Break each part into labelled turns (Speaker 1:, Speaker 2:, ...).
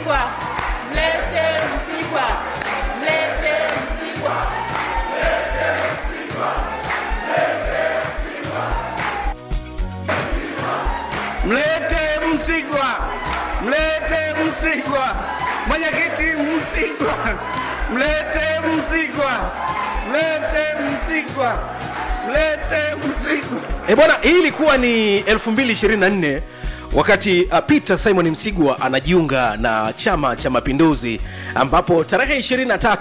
Speaker 1: Msigwa, mlete Msigwa, mlete Msigwa.
Speaker 2: Mlete Msigwa, mlete Msigwa, mwenyekiti Msigwa, mlete Msigwa, mlete Msigwa, mlete Msigwa.
Speaker 3: E bwana, hii ilikuwa ni 2024 wakati uh, Peter Simon Msigwa anajiunga na Chama cha Mapinduzi, ambapo tarehe 23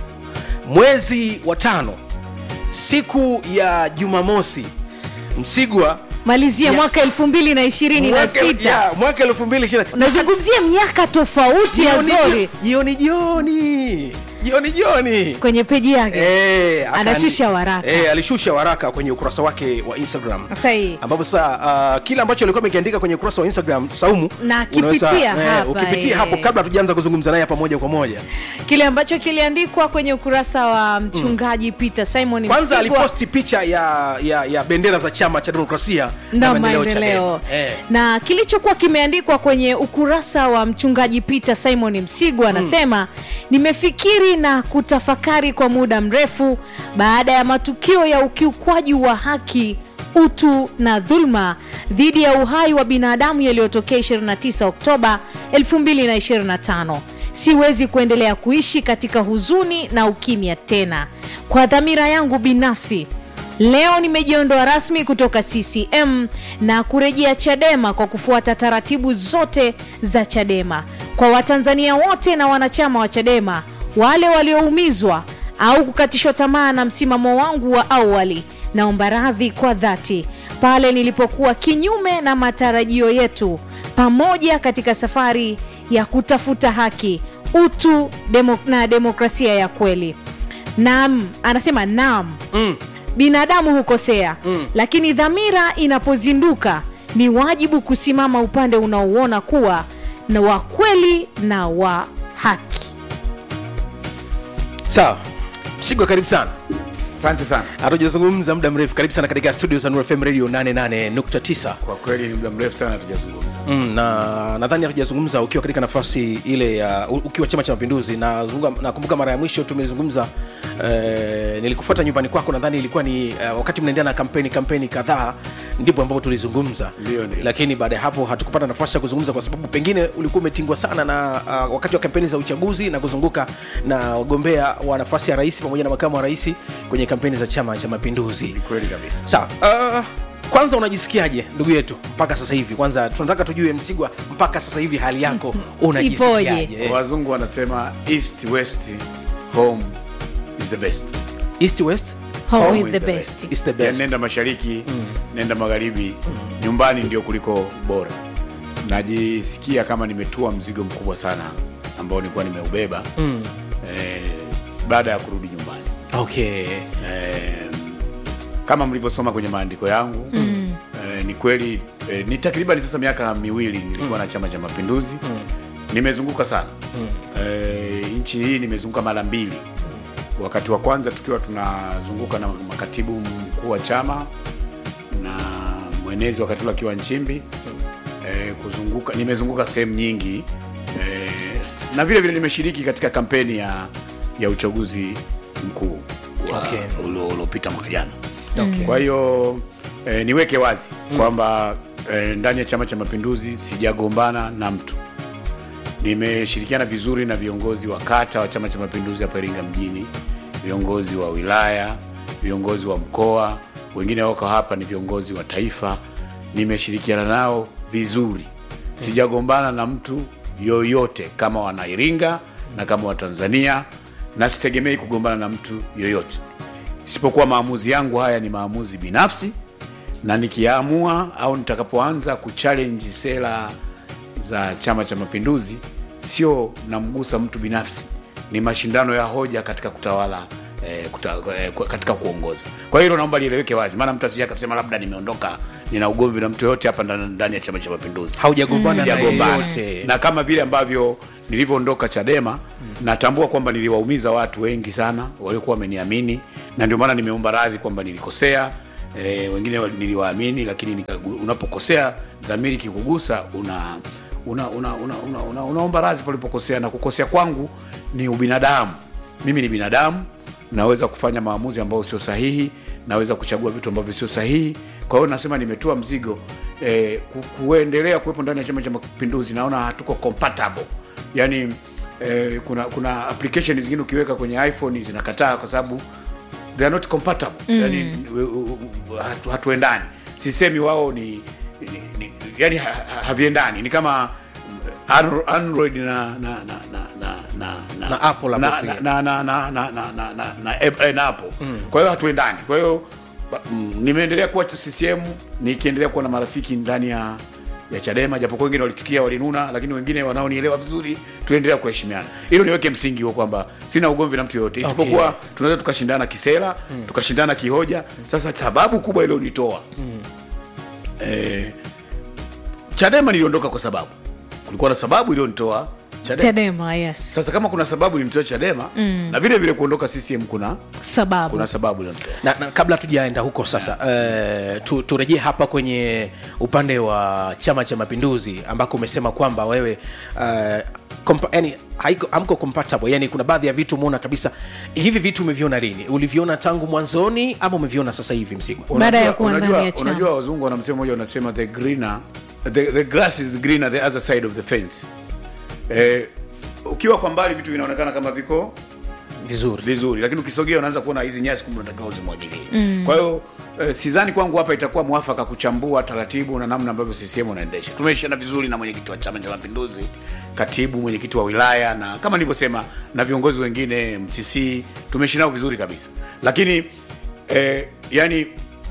Speaker 3: mwezi wa tano siku ya Jumamosi Msigwa
Speaker 4: malizia
Speaker 3: Ya.
Speaker 4: mwaka elfu mbili na ishirini na
Speaker 3: mwaka-
Speaker 4: sita
Speaker 3: ya, mwaka 2020
Speaker 4: unazungumzia miaka tofauti ya
Speaker 3: Jioni-
Speaker 4: zori
Speaker 3: jioni jioni jioni jioni
Speaker 4: kwenye peji yake
Speaker 3: Eh, aka-
Speaker 4: Anashusha waraka.
Speaker 3: Eh, alishusha waraka kwenye ukurasa wake wa Instagram
Speaker 4: Sahihi.
Speaker 3: ambapo sasa uh, kile ambacho alikuwa amekiandika kwenye ukurasa wa Instagram Saumu
Speaker 4: Na
Speaker 3: unaweza-
Speaker 4: kipitia
Speaker 3: eh,
Speaker 4: hapa,
Speaker 3: ukipitia
Speaker 4: eh.
Speaker 3: hapo kabla tujaanza kuzungumza naye hapa moja kwa moja
Speaker 4: kile ambacho kiliandikwa kwenye ukurasa wa mchungaji Peter Simon
Speaker 3: kwanza
Speaker 4: Msigwa
Speaker 3: aliposti picha ya, ya, ya bendera za chama cha demokrasia
Speaker 4: na
Speaker 3: Maendeleo,
Speaker 4: maendeleo
Speaker 3: Chadema. Eh.
Speaker 4: na kilichokuwa kimeandikwa kwenye ukurasa wa mchungaji Peter Simon Msigwa anasema nimefikiri na kutafakari kwa muda mrefu baada ya matukio ya ukiukwaji wa haki utu na dhulma dhidi ya uhai wa binadamu yaliyotokea 29 Oktoba 2025 siwezi kuendelea kuishi katika huzuni na ukimya tena kwa dhamira yangu binafsi Leo nimejiondoa rasmi kutoka CCM na kurejea Chadema kwa kufuata taratibu zote za Chadema. Kwa Watanzania wote na wanachama wa Chadema, wale walioumizwa au kukatishwa tamaa na msimamo wangu wa awali, naomba radhi kwa dhati pale nilipokuwa kinyume na matarajio yetu pamoja katika safari ya kutafuta haki, utu demo, na demokrasia ya kweli. Naam, anasema naam
Speaker 3: Mm.
Speaker 4: binadamu hukosea mm. lakini dhamira inapozinduka ni wajibu kusimama upande unaouona kuwa na wa kweli na wa haki
Speaker 3: sawa Msigwa karibu sana
Speaker 5: Asante sana.
Speaker 3: hatujazungumza muda mrefu karibu sana katika studio za Nuru FM radio 88.9
Speaker 5: Kwa kweli ni muda mrefu sana tujazungumza.
Speaker 3: Mm, na nadhani hatujazungumza ukiwa katika nafasi ile ya u- ukiwa chama cha mapinduzi na zunga- nakumbuka mara ya mwisho tumezungumza eh, nilikufuata nyumbani kwako nadhani ilikuwa ni eh, wakati mnaendelea na kampeni kampeni kadhaa ndipo ambapo tulizungumza
Speaker 5: Ndio, ndio.
Speaker 3: lakini baada ya hapo hatukupata nafasi ya kuzungumza kwa sababu pengine ulikuwa umetingwa sana na uh, wakati wa kampeni za uchaguzi na kuzunguka na wagombea wa nafasi ya rais pamoja na makamu wa rais kwenye kampeni za chama cha mapinduzi
Speaker 5: Ni kweli kabisa.
Speaker 3: sawa uh, kwanza unajisikiaje ndugu yetu mpaka sasa hivi kwanza tunataka tujue msigwa mpaka sasa hivi hali yako unajisikiaje
Speaker 4: Ipoje?
Speaker 3: Eh,
Speaker 5: Wazungu wanasema east west home is the best.
Speaker 3: east west
Speaker 4: home
Speaker 5: Home
Speaker 4: is
Speaker 5: is
Speaker 4: the
Speaker 5: the
Speaker 4: best
Speaker 3: is the
Speaker 5: Yani
Speaker 3: best
Speaker 5: nenda mashariki, nenda magharibi, nyumbani ndio kuliko bora. Najisikia kama nimetua mzigo mkubwa sana ambao nilikuwa nimeubeba
Speaker 3: Mm.
Speaker 5: eh, baada ya kurudi nyumbani.
Speaker 3: okay
Speaker 5: eh, kama mlivyosoma kwenye maandiko yangu mm. eh, ni kweli eh, ni takriban sasa miaka miwili nilikuwa na chama cha mapinduzi mm. nimezunguka sana mm. eh, nchi hii nimezunguka mara mbili wakati wa kwanza tukiwa tunazunguka na makatibu mkuu wa chama na mwenezi wakati ule akiwa nchimbi eh, kuzunguka nimezunguka sehemu nyingi eh, na vile vile nimeshiriki katika kampeni ya, ya uchaguzi mkuu wa-
Speaker 3: Okay.
Speaker 5: ulio- uliopita mwaka jana
Speaker 3: Okay.
Speaker 5: kwa hiyo eh, niweke wazi kwamba eh, ndani ya chama cha mapinduzi sijagombana na mtu nimeshirikiana vizuri na viongozi wa kata wa chama cha mapinduzi hapa iringa mjini viongozi wa wilaya viongozi wa mkoa wengine wako hapa ni viongozi wa taifa nimeshirikiana nao vizuri sijagombana na mtu yoyote kama wanairinga na kama watanzania na sitegemei kugombana na mtu yoyote isipokuwa maamuzi yangu haya ni maamuzi binafsi na nikiamua au nitakapoanza kuchallenge sera za chama cha mapinduzi sio namgusa mtu binafsi ni mashindano ya hoja katika kutawala eh, kuta, eh, ku- katika kuongoza kwa hiyo hilo naomba lieleweke wazi maana mtu asije akasema labda nimeondoka nina ugomvi na mtu yoyote hapa ndani ndani ya chama cha mapinduzi
Speaker 3: haujagombana na
Speaker 5: sijagombana
Speaker 3: yeyote
Speaker 5: na kama vile ambavyo nilivyoondoka chadema natambua kwamba niliwaumiza watu wengi sana waliokuwa wameniamini na ndio maana nimeomba radhi kwamba nilikosea e, wengine wali- niliwaamini lakini nikagu- unapokosea dhamiri kikugusa una una, una, una, una, una, unaomba radhi palipokosea na kukosea kwangu ni ubinadamu mimi ni binadamu naweza kufanya maamuzi ambayo sio sahihi naweza kuchagua vitu ambavyo sio sahihi kwa hiyo nasema nimetua mzigo eh, ku- kuendelea kuwepo ndani ya chama cha mapinduzi naona hatuko compatible yani eh, kuna kuna application zingine ukiweka kwenye iphone zinakataa kwa sababu they are not compatible mm. yani u- u- u- hatu, hatuendani sisemi wao ni, ni, ni yani ha, ha, haviendani ni kama Andro- android na na na na na na na
Speaker 3: Na Apple hapo
Speaker 5: na
Speaker 3: pia.
Speaker 5: na na na na na na na na App- eh, na Apple kwa hiyo hatuendani kwa hiyo ba- mm, nimeendelea kuwa CCM nikiendelea kuwa na marafiki ndani ya ya Chadema japokuwa wengine walichukia walinuna, lakini wengine wanaonielewa vizuri, tuendelea kuheshimiana. Hilo niweke msingi huo kwamba sina ugomvi na mtu yoyote, isipokuwa
Speaker 3: Okay.
Speaker 5: tunaweza tukashindana kisera tukashindana kihoja. Sasa sababu kubwa ilionitoa eh, Chadema niliondoka kwa sababu kulikuwa na sababu ilionitoa Chadema.
Speaker 4: chadema yes
Speaker 5: Sasa kama kuna sababu ilinitoa Chadema na vile vile kuondoka CCM kuna
Speaker 4: sababu
Speaker 5: kuna sababu ilionitoa
Speaker 3: na, na kabla tujaenda huko sasa uh, tu, turejee hapa kwenye upande wa chama cha mapinduzi ambako umesema kwamba wewe uh, kompa, yani, haiko, hamko compatible yani kuna baadhi ya vitu umeona kabisa hivi vitu umeviona lini uliviona tangu mwanzoni ama umeviona sasa hivi msigwa
Speaker 4: Baada ya
Speaker 5: Unajua-
Speaker 4: kuwa ndani
Speaker 5: unajua-
Speaker 4: ya chama.
Speaker 5: unajua wazungu wana msemo moja wanasema the greener the, the grass is greener the other side of the fence eh, ukiwa kwa mbali vitu vinaonekana kama viko
Speaker 3: vizuri
Speaker 5: vizuri lakini ukisogea unaanza kuona hizi nyasi kumbe unatakiwa uzimwagilie mm. kwa hiyo eh, sidhani kwangu hapa itakuwa mwafaka kuchambua taratibu na namna ambavyo CCM unaendesha tumeishana vizuri na mwenyekiti wa chama cha mapinduzi katibu mwenyekiti wa wilaya na kama nilivyosema na viongozi wengine mcc tumeishi nao vizuri kabisa lakini eh, yani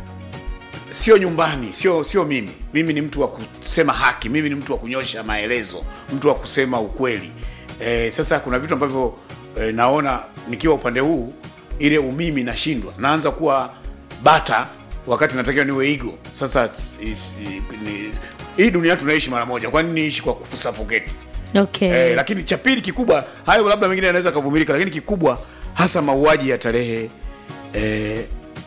Speaker 5: sio nyumbani sio sio mimi mimi ni mtu wa kusema haki mimi ni mtu wa kunyosha maelezo mtu wa kusema ukweli e, sasa kuna vitu ambavyo e, naona nikiwa upande huu ile umimi nashindwa naanza kuwa bata wakati natakiwa niwe igo sasa is- is- ni- hii dunia tunaishi mara moja kwani niishi kwa kufusafoketi
Speaker 4: okay.
Speaker 5: Eh, lakini cha pili kikubwa, hayo labda mengine yanaweza kavumilika, lakini kikubwa hasa mauaji ya tarehe eh,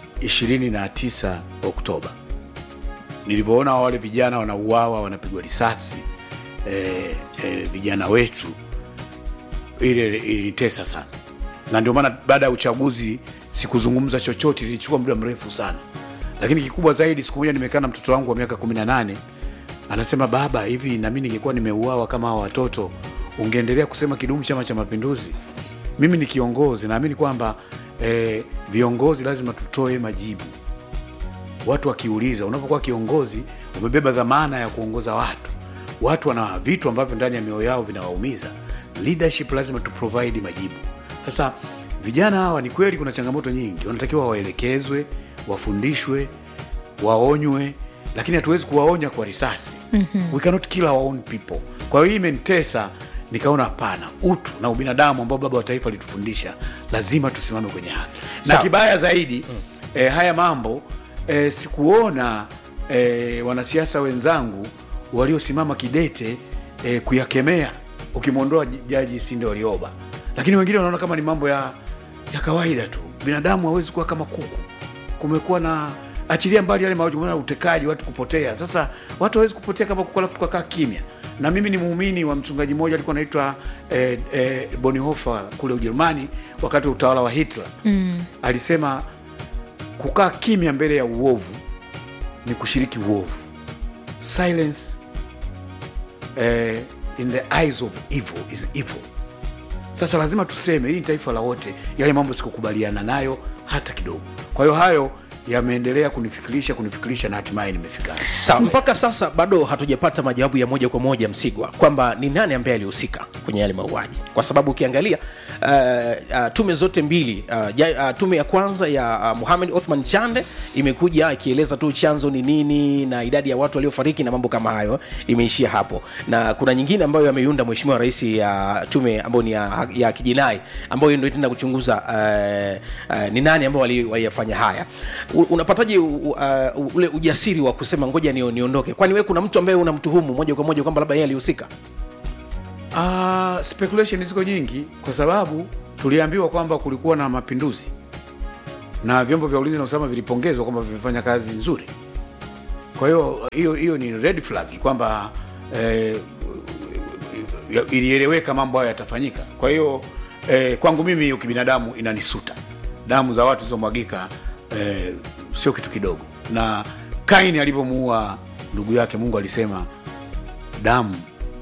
Speaker 5: 29 Oktoba, nilivyoona wale vijana wanauawa, wanapigwa risasi eh, eh, vijana wetu, ile ilinitesa sana, na ndio maana baada ya uchaguzi sikuzungumza chochote, ilichukua muda mrefu sana. Lakini kikubwa zaidi, siku moja nimekaa na mtoto wangu wa miaka 18 anasema, baba, hivi nami ningekuwa nimeuawa kama hawa watoto, ungeendelea kusema kidumu Chama cha Mapinduzi? Mimi ni kiongozi, naamini kwamba eh, viongozi lazima tutoe majibu watu wakiuliza, unapokuwa kiongozi umebeba dhamana ya kuongoza watu. Watu wana vitu ambavyo ndani ya mioyo yao vinawaumiza. Leadership lazima tu provide majibu. Sasa vijana hawa, ni kweli kuna changamoto nyingi, wanatakiwa waelekezwe, wafundishwe, waonywe, lakini hatuwezi kuwaonya kwa risasi. We cannot kill our own people. Kwa hiyo hii imenitesa, nikaona hapana, utu na ubinadamu ambao baba wa taifa alitufundisha, lazima tusimame kwenye haki na
Speaker 3: Sawa.
Speaker 5: kibaya zaidi eh, haya mambo eh, sikuona eh, wanasiasa wenzangu waliosimama kidete eh, kuyakemea ukimwondoa j- jaji Sinde Warioba, lakini wengine wanaona kama ni mambo ya, ya kawaida tu. Binadamu hawezi kuwa kama kuku. Kumekuwa na achilia mbali yale mauaji, umeona utekaji, watu kupotea. Sasa watu hawezi kupotea kama kuku alafu tukakaa kimya. Na mimi ni muumini wa mchungaji mmoja alikuwa anaitwa eh, eh, Bonhoeffer kule Ujerumani wakati wa utawala wa Hitler mm. alisema kukaa kimya mbele ya uovu ni kushiriki uovu. Silence eh, in the eyes of evil is evil. Sasa lazima tuseme, hili ni taifa la wote. Yale mambo sikukubaliana nayo hata kidogo. Kwa hiyo hayo yameendelea kunifikirisha kunifikirisha na hatimaye nimefika hapa.
Speaker 3: sawa mpaka sasa bado hatujapata majawabu ya moja kwa moja msigwa kwamba ni nani ambaye alihusika kwenye yale mauaji kwa sababu ukiangalia uh, uh, tume zote mbili uh, ja, uh, tume ya kwanza ya uh, muhamed othman chande imekuja ikieleza tu chanzo ni nini na idadi ya watu waliofariki na mambo kama hayo imeishia hapo na kuna nyingine ambayo ameiunda mheshimiwa rais ya tume ambayo ni ya, ya kijinai ambayo ndio itaenda kuchunguza uh, uh, ni nani ambao wali- waliyafanya haya U- unapataje u- uh, ule ujasiri wa kusema ngoja nio- niondoke kwani wewe kuna mtu ambaye unamtuhumu moja kwa moja kwamba labda yeye alihusika
Speaker 5: Uh, speculation ziko nyingi kwa sababu tuliambiwa kwamba kulikuwa na mapinduzi na vyombo vya ulinzi na usalama vilipongezwa kwamba vimefanya kazi nzuri. Kwa hiyo hiyo hiyo ni red flag kwamba eh, ya- ilieleweka mambo hayo yatafanyika kwa hiyo eh, kwangu mimi hiyo kibinadamu inanisuta damu za watu zilizomwagika eh, sio kitu kidogo na kaini alivyomuua ndugu yake mungu alisema damu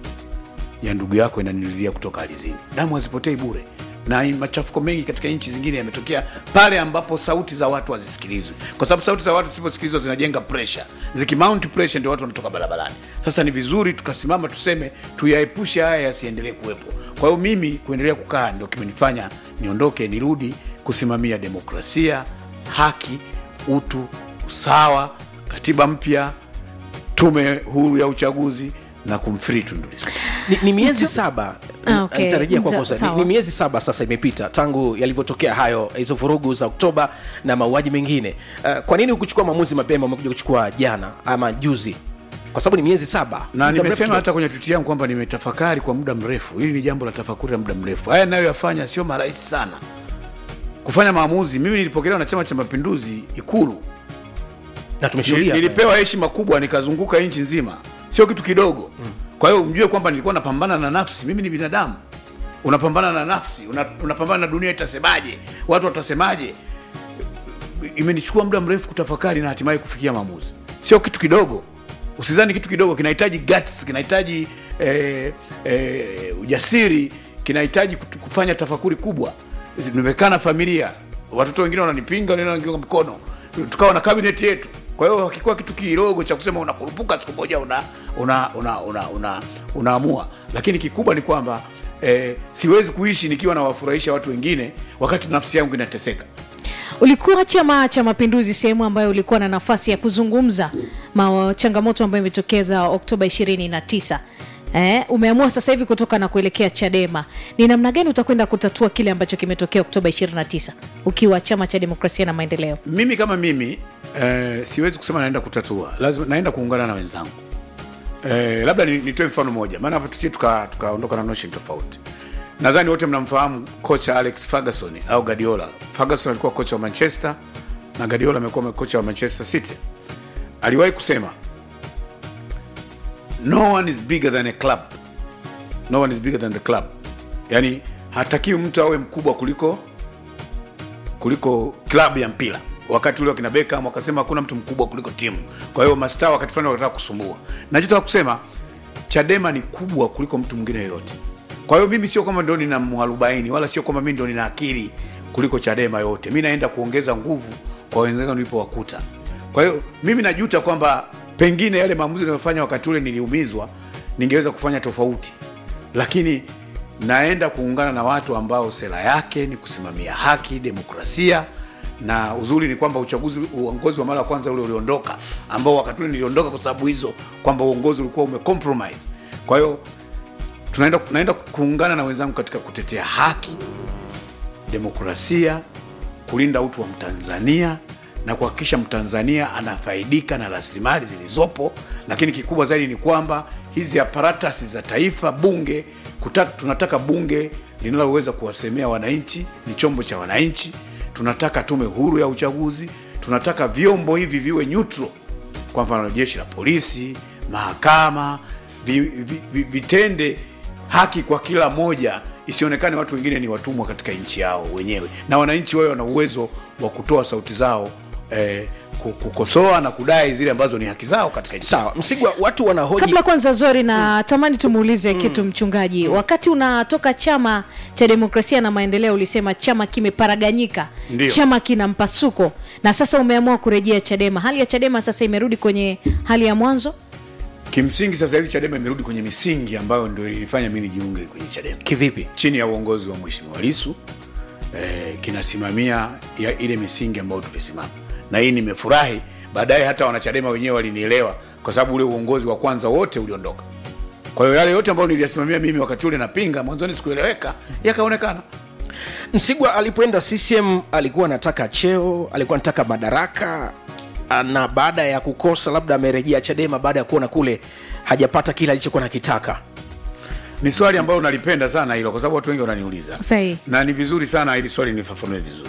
Speaker 5: ya ndugu yako inanililia kutoka alizini damu hazipotei bure na machafuko mengi katika nchi zingine yametokea pale ambapo sauti za watu hazisikilizwi kwa sababu sauti za watu zisiposikilizwa zinajenga pressure zikimount pressure ndio watu wanatoka barabarani sasa ni vizuri tukasimama tuseme tuyaepushe haya yasiendelee kuwepo kwa hiyo mimi kuendelea kukaa ndio kimenifanya niondoke nirudi kusimamia demokrasia haki utu usawa katiba mpya tume huru ya uchaguzi na kumfree Tundu Lissu.
Speaker 3: ni, ni miezi saba
Speaker 4: Ah, okay.
Speaker 3: nitarejea kwako
Speaker 4: Nita-
Speaker 3: sasa. Ni,
Speaker 4: sawa.
Speaker 3: ni miezi saba sasa imepita tangu yalivyotokea hayo hizo vurugu za oktoba na mauaji mengine uh, kwa nini hukuchukua maamuzi mapema umekuja kuchukua jana ama juzi kwa sababu ni miezi saba
Speaker 5: na
Speaker 3: Muda mrefu
Speaker 5: nimesema
Speaker 3: kidogo.
Speaker 5: hata kwenye twiti yangu kwamba nimetafakari kwa muda mrefu hili ni jambo la tafakuri la muda mrefu haya nayoyafanya sio marahisi sana kufanya maamuzi mimi nilipokelewa na chama cha mapinduzi ikulu
Speaker 3: na tumeshuhudia
Speaker 5: nilipewa heshima kubwa nikazunguka nchi nzima sio kitu kidogo kwa hiyo mjue kwamba nilikuwa napambana na nafsi mimi ni binadamu unapambana na nafsi una, unapambana na dunia itasemaje watu watasemaje imenichukua muda mrefu kutafakari na hatimaye kufikia maamuzi sio kitu kidogo usizani kitu kidogo kinahitaji guts kinahitaji eh, eh, ujasiri kinahitaji kut- kufanya tafakuri kubwa nimekaa na familia watoto wengine wananipinga wengine wananiunga mkono tukawa na kabineti yetu kwa hiyo hakikuwa kitu kidogo cha kusema unakurupuka siku moja una una una una, una, unaamua lakini kikubwa ni kwamba eh, siwezi kuishi nikiwa nawafurahisha watu wengine wakati nafsi yangu inateseka
Speaker 4: ulikuwa chama cha mapinduzi sehemu ambayo ulikuwa na nafasi ya kuzungumza ma changamoto ambayo imetokeza oktoba 29 Eh, umeamua sasa hivi kutoka na kuelekea chadema ni namna gani utakwenda kutatua kile ambacho kimetokea oktoba 29 ukiwa chama cha demokrasia na maendeleo
Speaker 5: mimi kama mimi eh, siwezi kusema naenda kutatua lazima naenda kuungana na wenzangu eh, labda ni- nitoe mfano moja maana hapa tusie tukaondoka tuka tukaondoka na notion tofauti nadhani wote mnamfahamu kocha alex ferguson au gadiola ferguson alikuwa kocha wa manchester na gadiola amekuwa kocha wa manchester city aliwahi kusema no one is bigger than a club no one is bigger than the club yani hatakiwi mtu awe mkubwa kuliko kuliko klabu ya mpira wakati ule wakina Beckham wakasema hakuna mtu mkubwa kuliko timu kwa hiyo mastaa wakati fulani wakataka kusumbua nachotaka kusema chadema ni kubwa kuliko mtu mwingine yoyote kwa hiyo mimi sio kwamba ndo nina mwarobaini wala sio kwamba mimi ndo nina akili kuliko chadema yote mi naenda kuongeza nguvu kwa wenzangu nilipowakuta kwa hiyo mimi najuta kwamba pengine yale maamuzi niliyofanya wakati ule niliumizwa ningeweza kufanya tofauti lakini naenda kuungana na watu ambao sera yake ni kusimamia haki demokrasia na uzuri ni kwamba uchaguzi uongozi wa mara ya kwanza ule uliondoka ambao wakati ule niliondoka kwa sababu hizo kwamba uongozi ulikuwa umecompromise kwa hiyo tunaenda naenda kuungana na wenzangu katika kutetea haki demokrasia kulinda utu wa mtanzania na kuhakikisha mtanzania anafaidika na rasilimali zilizopo lakini kikubwa zaidi ni kwamba hizi aparatasi za taifa bunge kuta, tunataka bunge linaloweza kuwasemea wananchi ni chombo cha wananchi tunataka tume huru ya uchaguzi tunataka vyombo hivi viwe neutral kwa mfano jeshi la polisi mahakama vi, vi, vi, vitende haki kwa kila moja isionekane watu wengine ni watumwa katika nchi yao wenyewe na wananchi wawe wana uwezo wa kutoa sauti zao eh, ku- kukosoa na kudai zile ambazo ni haki zao katika nchi
Speaker 3: sawa msigwa watu wanahoji
Speaker 4: kabla kwanza zori na tamani tumuulize kitu mchungaji wakati unatoka chama cha demokrasia na maendeleo ulisema chama kimeparaganyika
Speaker 5: Ndio.
Speaker 4: chama kina mpasuko na sasa umeamua kurejea chadema hali ya chadema sasa imerudi kwenye hali ya mwanzo
Speaker 5: kimsingi sasa hivi chadema imerudi kwenye misingi ambayo ndio ilifanya mi nijiunge kwenye chadema
Speaker 3: kivipi
Speaker 5: chini ya uongozi wa mheshimiwa lisu eh, kinasimamia ya ile misingi ambayo tulisimama na hii nimefurahi baadaye hata wanachadema wenyewe walinielewa kwa sababu ule uongozi wa kwanza wote uliondoka kwa hiyo yale yote ambayo niliyasimamia mimi wakati ule napinga mwanzoni sikueleweka yakaonekana
Speaker 3: msigwa alipoenda ccm alikuwa anataka cheo alikuwa anataka madaraka ah, na baada ya kukosa labda amerejea chadema baada ya kuona kule hajapata kile alichokuwa nakitaka
Speaker 5: ni swali ambalo nalipenda sana hilo kwa sababu watu wengi wananiuliza
Speaker 4: Sahihi.
Speaker 5: na ni vizuri sana ili swali nifafanue vizuri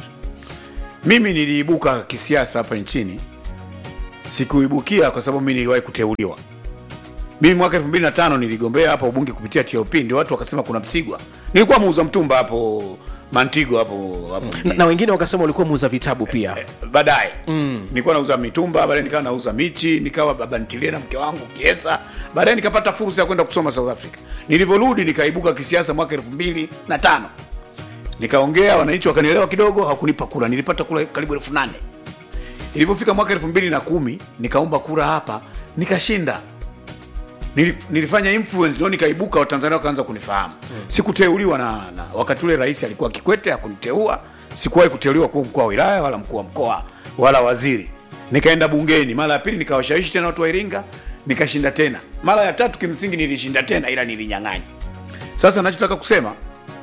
Speaker 5: mimi niliibuka kisiasa hapa nchini sikuibukia kwa sababu mi niliwahi kuteuliwa mimi mwaka 2005 niligombea hapa ubunge kupitia TLP ndio watu wakasema kuna Msigwa nilikuwa muuza mtumba hapo Mantigo hapo hapo
Speaker 3: na, na wengine wakasema walikuwa muuza vitabu pia
Speaker 5: baadaye mm. nilikuwa nauza mitumba baadaye nikawa nauza michi nikawa baba ntilie na mke wangu kiesa baadaye nikapata fursa ya kwenda kusoma south africa nilivyorudi nikaibuka kisiasa mwaka elfu mbili na tano nikaongea wananchi wakanielewa kidogo hakunipa kura nilipata kura karibu elfu nane ilivyofika mwaka elfu mbili na kumi nikaomba kura hapa nikashinda Nili- nilifanya influence ndio nikaibuka watanzania wakaanza kunifahamu mm. sikuteuliwa na, na wakati ule rais alikuwa kikwete akuniteua sikuwahi kuteuliwa kuwa mkuu wa wilaya wala mkuu wa mkoa wala waziri nikaenda bungeni mara ya pili nikawashawishi tena watu wa iringa nikashinda tena mara ya tatu kimsingi nilishinda tena ila nilinyang'anya sasa nachotaka kusema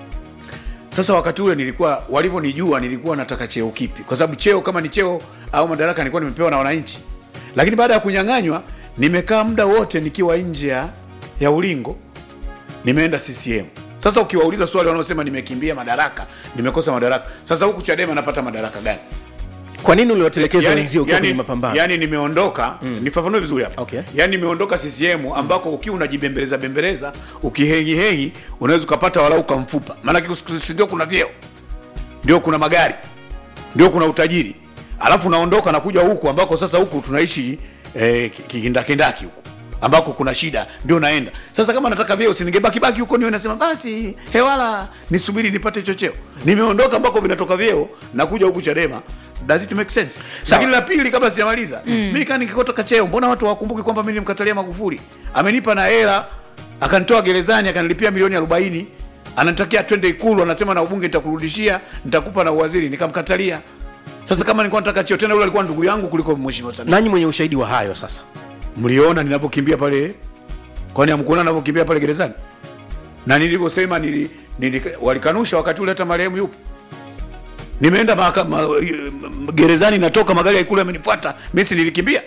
Speaker 5: sasa wakati ule nilikuwa walivyonijua nilikuwa nataka cheo kipi kwa sababu cheo kama ni cheo au madaraka nilikuwa nimepewa na wananchi lakini baada ya kunyang'anywa nimekaa muda wote nikiwa nje ya, ya ulingo nimeenda ccm sasa ukiwauliza swali wanaosema nimekimbia madaraka nimekosa madaraka sasa huku chadema napata madaraka gani
Speaker 3: kwa nini uliwatelekeza
Speaker 5: yani,
Speaker 3: wenzio ukiwa
Speaker 5: yani,
Speaker 3: kwenye mapambano
Speaker 5: yani nimeondoka mm. nifafanue vizuri hapa
Speaker 3: Okay.
Speaker 5: yani nimeondoka ccm ambako ukiwa unajibembeleza bembeleza ukihengihengi unaweza ukapata walau kamfupa maanake si ndio kuna vyeo ndio kuna magari ndio kuna utajiri alafu unaondoka na kuja huku ambako sasa huku tunaishi eh, ki- kikindakindaki huku ambako kuna shida ndio naenda sasa kama nataka vyeo siningebakibaki huko niwe nasema basi hewala nisubiri nipate chocheo nimeondoka ambako vinatoka vyeo na kuja huku chadema does it make sense
Speaker 3: Sawa.
Speaker 5: lakini la pili kabla sijamaliza mm. mi kaa nikikotoka cheo mbona watu hawakumbuki kwamba mi nilimkatalia magufuli amenipa na hela akanitoa gerezani akanilipia milioni 40 anatakia twende ikulu anasema na ubunge nitakurudishia nitakupa na uwaziri nikamkatalia sasa kama nilikuwa nataka cheo tena yule alikuwa ndugu yangu kuliko mheshimiwa Samia
Speaker 3: nanyi mwenye ushahidi wa hayo sasa
Speaker 5: mliona ninapokimbia pale kwani amkuona ninapokimbia pale gerezani na nilivyosema nili, nili, walikanusha wakati ule hata marehemu yupo nimeenda maka, ma, gerezani natoka magari ya ikulu yamenifuata mimi si nilikimbia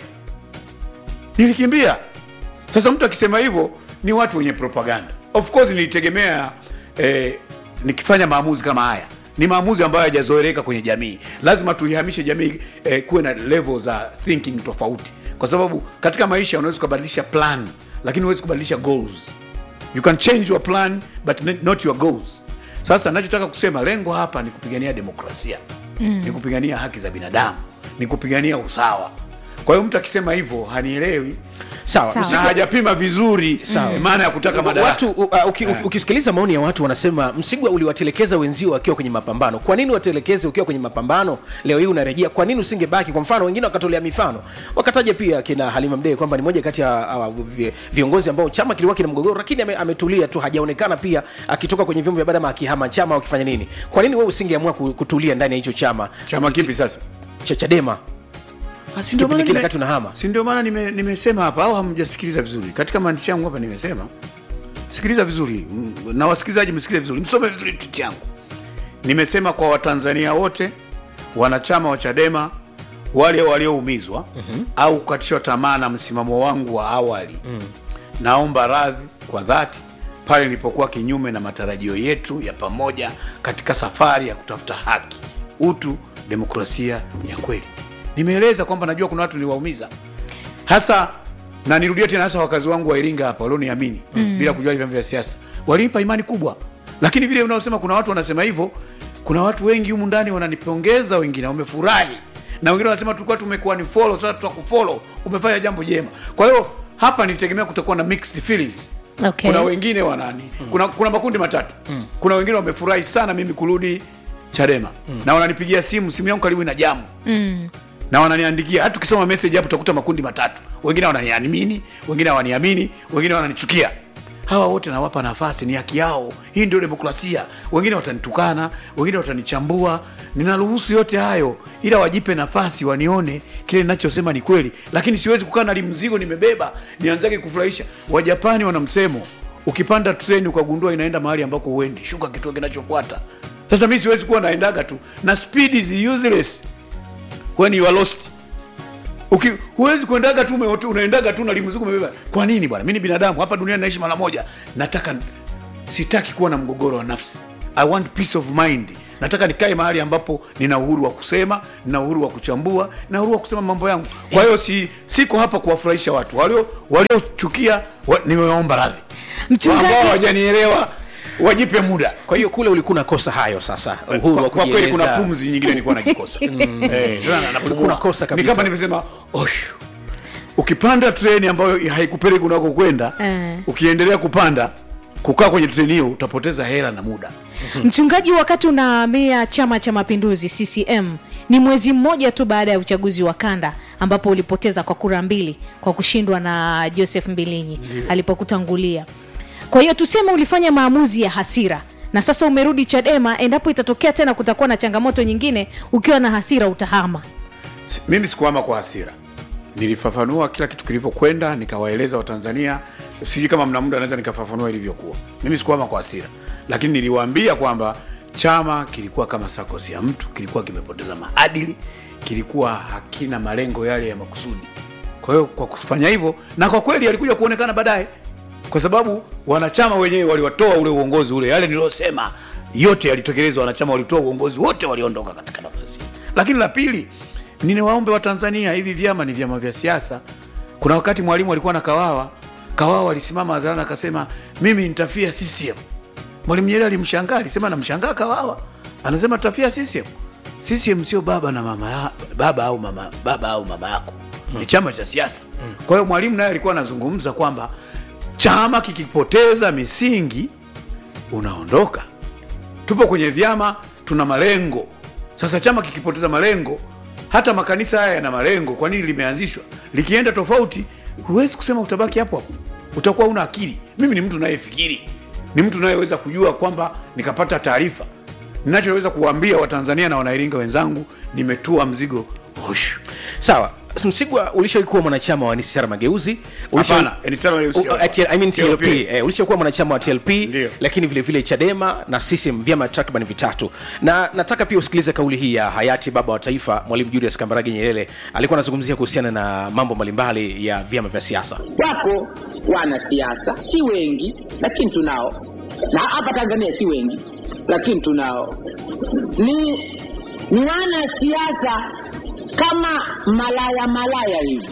Speaker 5: nilikimbia sasa mtu akisema hivyo ni watu wenye propaganda of course nilitegemea eh, nikifanya maamuzi kama haya ni maamuzi ambayo hayajazoeleka kwenye jamii lazima tuihamishe jamii eh, kuwe na level za thinking tofauti kwa sababu katika maisha unaweza ukabadilisha plan lakini huwezi kubadilisha goals you can change your plan but not your goals sasa nachotaka kusema lengo hapa ni kupigania demokrasia mm. ni kupigania haki za binadamu ni kupigania usawa kwa hiyo mtu akisema hivyo hanielewi
Speaker 3: sawa,
Speaker 4: Sawa.
Speaker 5: na hajapima vizuri maana ya kutaka madaraka
Speaker 3: watu u- uh, uki, uki, ukisikiliza maoni ya watu wanasema msigwa uliwatelekeza wenzio wakiwa kwenye mapambano kwa nini watelekeze ukiwa kwenye mapambano leo hii unarejea kwa nini usingebaki kwa mfano wengine wakatolea mifano wakataja pia kina halima mdee kwamba ni moja kati ya uh, vi- viongozi ambao chama kilikuwa kina mgogoro lakini ame, ametulia tu hajaonekana pia akitoka kwenye vyombo vya habari ama akihama chama au akifanya nini kwa nini wewe usingeamua ku- kutulia ndani ya hicho chama
Speaker 5: chama kipi sasa
Speaker 3: cha chadema
Speaker 5: Si ndio
Speaker 3: Kipindi
Speaker 5: maana
Speaker 3: kile
Speaker 5: nime-
Speaker 3: wakati unahama.
Speaker 5: si ndio maana nime- nimesema hapa au hamjasikiliza vizuri katika maandishi yangu hapa nimesema sikiliza vizuri mm, na wasikilizaji msikilize vizuri msome vizuri tweet yangu nimesema kwa watanzania wote wanachama wa chadema wale walioumizwa mm-hmm. au kukatishwa tamaa na msimamo wangu wa awali mm. naomba radhi kwa dhati pale nilipokuwa kinyume na matarajio yetu ya pamoja katika safari ya kutafuta haki utu demokrasia ya kweli nimeeleza kwamba najua kuna watu niwaumiza hasa na nirudie tena hasa wakazi wangu wa iringa hapa walioniamini mm. bila kujali vyama vya siasa walinipa imani kubwa lakini vile unaosema kuna watu wanasema hivyo kuna watu wengi humu ndani wananipongeza wengine wamefurahi na wengine wanasema tulikuwa tumekuwa ni follow sasa tutakufollow umefanya jambo jema kwa hiyo hapa nilitegemea kutakuwa na mixed feelings
Speaker 4: Okay.
Speaker 5: kuna wengine wanani mm. kuna, kuna makundi matatu mm. kuna wengine wamefurahi sana mimi kurudi chadema mm. na wananipigia simu simu yangu karibu ina jamu
Speaker 4: Mm.
Speaker 5: na wananiandikia hata ukisoma message hapo utakuta makundi matatu wengine wananiamini wengine hawaniamini wengine wananichukia hawa wote nawapa nafasi ni haki yao hii ndio demokrasia wengine watanitukana wengine watanichambua ninaruhusu yote hayo ila wajipe nafasi wanione kile ninachosema ni kweli lakini siwezi kukaa na limzigo nimebeba nianzake kufurahisha wajapani wana msemo ukipanda treni ukagundua inaenda mahali ambako huendi shuka kituo kinachofuata sasa mi siwezi kuwa naendaga tu na speed is useless when you are lost Uki, huwezi kuendaga tu ume- unaendaga tu na limuziku umebeba kwa nini bwana mi ni binadamu hapa duniani naishi mara moja nataka sitaki kuwa na mgogoro wa nafsi i want peace of mind nataka nikae mahali ambapo nina uhuru wa kusema nina uhuru wa kuchambua na uhuru wa kusema mambo yangu kwa hiyo si siko hapa kuwafurahisha watu walio waliochukia wa, nimewaomba radhi
Speaker 4: Mchungaji-
Speaker 5: ambao hawajanielewa wajipe muda
Speaker 3: kwa hiyo kule ulikuwa unakosa hayo sasa uhuru
Speaker 5: kwa,
Speaker 3: wa
Speaker 5: kwa kweli kuna
Speaker 3: kujieleza.
Speaker 5: pumzi nyingine nilikuwa nakikosa eh, sasa na- napumua.
Speaker 3: Ulikuwa unakosa
Speaker 5: ni
Speaker 3: kabisa.
Speaker 5: kama nimesema "Oshu." ukipanda treni ambayo haikupeleki unako kwenda
Speaker 4: Eh.
Speaker 5: ukiendelea kupanda kukaa kwenye treni hiyo utapoteza hela na muda
Speaker 4: mchungaji wakati unahamia chama cha mapinduzi ccm ni mwezi mmoja tu baada ya uchaguzi wa kanda ambapo ulipoteza kwa kura mbili kwa kushindwa na joseph mbilinyi alipokutangulia kwa hiyo tuseme ulifanya maamuzi ya hasira na sasa umerudi chadema endapo itatokea tena kutakuwa na changamoto nyingine ukiwa na hasira utahama
Speaker 5: Si- mimi sikuama kwa hasira nilifafanua kila kitu kilivyokwenda nikawaeleza watanzania sijui kama mna muda naweza nikafafanua ilivyokuwa mimi sikuama kwa hasira lakini niliwaambia kwamba chama kilikuwa kama sakosi ya mtu kilikuwa kimepoteza maadili kilikuwa hakina malengo yale ya makusudi kwa hiyo kwa kufanya hivyo na kwa kweli alikuja kuonekana baadaye kwa sababu wanachama wenyewe waliwatoa ule uongozi ule yale niliyosema yote yalitekelezwa wanachama walitoa uongozi wote waliondoka katika nafasi lakini la pili ninawaombe watanzania hivi vyama ni vyama vya siasa kuna wakati mwalimu alikuwa na kawawa kawawa alisimama hadharani akasema mimi nitafia ccm mwalimu nyerere alimshangaa alisema namshangaa kawawa anasema tutafia ccm ccm sio baba na mama ya, baba au mama baba au mama yako ni chama cha siasa kwa hiyo mwalimu naye alikuwa anazungumza kwamba chama kikipoteza misingi unaondoka tupo kwenye vyama tuna malengo sasa chama kikipoteza malengo hata makanisa haya yana malengo kwa nini limeanzishwa likienda tofauti huwezi kusema utabaki hapo hapo utakuwa una akili mimi ni mtu nayefikiri ni mtu nayeweza kujua kwamba nikapata taarifa ninachoweza kuwaambia watanzania na wanairinga wenzangu nimetua mzigo hoshu
Speaker 3: sawa msigwa ulishawahi kuwa mwanachama wa nsr mageuzi Ulisha-
Speaker 5: Hapana, NCCR Mageuzi sio.
Speaker 3: U- uh, TL I mean TLP.
Speaker 5: TLP.
Speaker 3: Eh, ulishakuwa mwanachama wa tlp
Speaker 5: Ndio.
Speaker 3: lakini vile vile chadema na CCM vyama takriban vitatu na nataka pia usikilize kauli hii ya hayati baba wa taifa mwalimu julius kambarage nyerere alikuwa anazungumzia kuhusiana na mambo mbalimbali ya vyama vya siasa
Speaker 1: wako wanasiasa si wengi lakini tunao na hapa tanzania si wengi lakini tunao ni ni wanasiasa kama malaya malaya hivi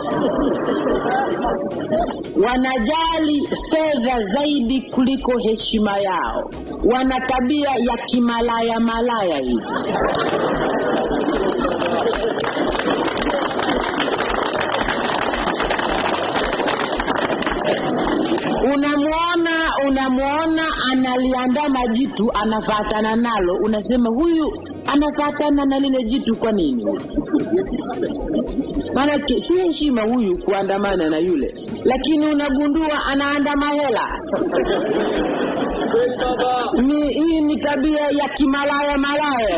Speaker 1: wanajali fedha zaidi kuliko heshima yao wana tabia ya kimalaya malaya hivi unamwona unamwona analiandama jitu anafatana nalo unasema huyu anafatana na lile jitu kwa nini maanake si heshima huyu kuandamana na yule lakini unagundua anaandama hela ni hii ni tabia ya kimalaya malaya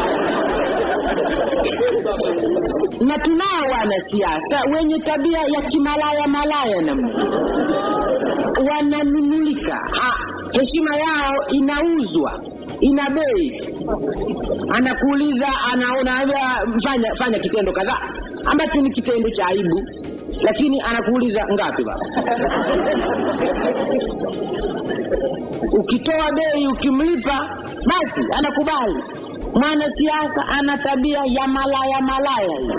Speaker 1: na tunao wanasiasa wenye tabia ya kimalaya malaya namna wananunulika Ha, heshima yao inauzwa ina bei anakuuliza anaona fanya, fanya kitendo kadhaa ambacho ni kitendo cha aibu lakini anakuuliza ngapi baba ukitoa bei ukimlipa basi anakubali mwanasiasa ana tabia ya malaya malaya hiyo.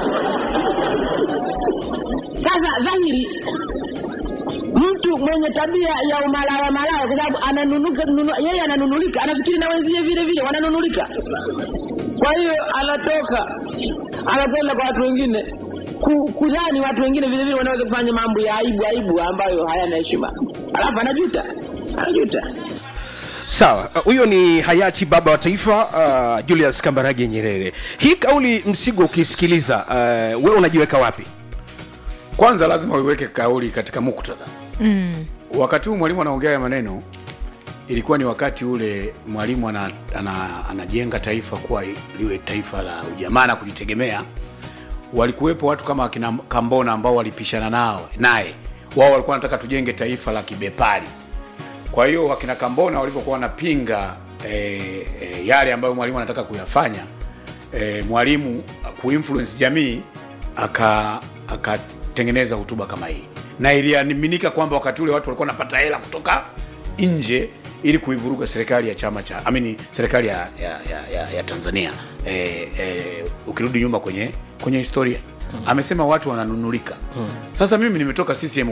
Speaker 1: sasa dhahiri mtu mwenye tabia ya umalaya malaya kwa sababu ananunuka nunu, yeye ananunulika anafikiri na wenzie vile vile wananunulika kwa hiyo anatoka anakwenda kwa watu wengine ku- kudhani watu wengine vile vile wanaweza kufanya mambo ya aibu aibu ambayo hayana heshima alafu anajuta anajuta
Speaker 3: sawa uh, huyo ni hayati baba wa taifa uh, julius kambarage nyerere hii kauli msigo ukisikiliza uh, wewe unajiweka wapi
Speaker 5: kwanza lazima uiweke kauli katika muktadha mm. wakati huu mwalimu anaongea ya maneno ilikuwa ni wakati ule mwalimu ana, ana, anajenga taifa kuwa liwe taifa la ujamaa na kujitegemea walikuwepo watu kama akina kambona ambao walipishana nao naye wao walikuwa wanataka tujenge taifa la kibepari kwa hiyo wakina kambona walivyokuwa wanapinga e, e, yale ambayo mwalimu anataka kuyafanya e, mwalimu kuinfluence jamii aka akatengeneza hotuba kama hii na iliaminika kwamba wakati ule watu walikuwa wanapata hela kutoka nje ili kuivuruga serikali ya chama cha amini serikali ya, ya, ya, ya, ya Tanzania e, e, ukirudi nyuma kwenye kwenye historia amesema watu wananunulika sasa mimi nimetoka CCM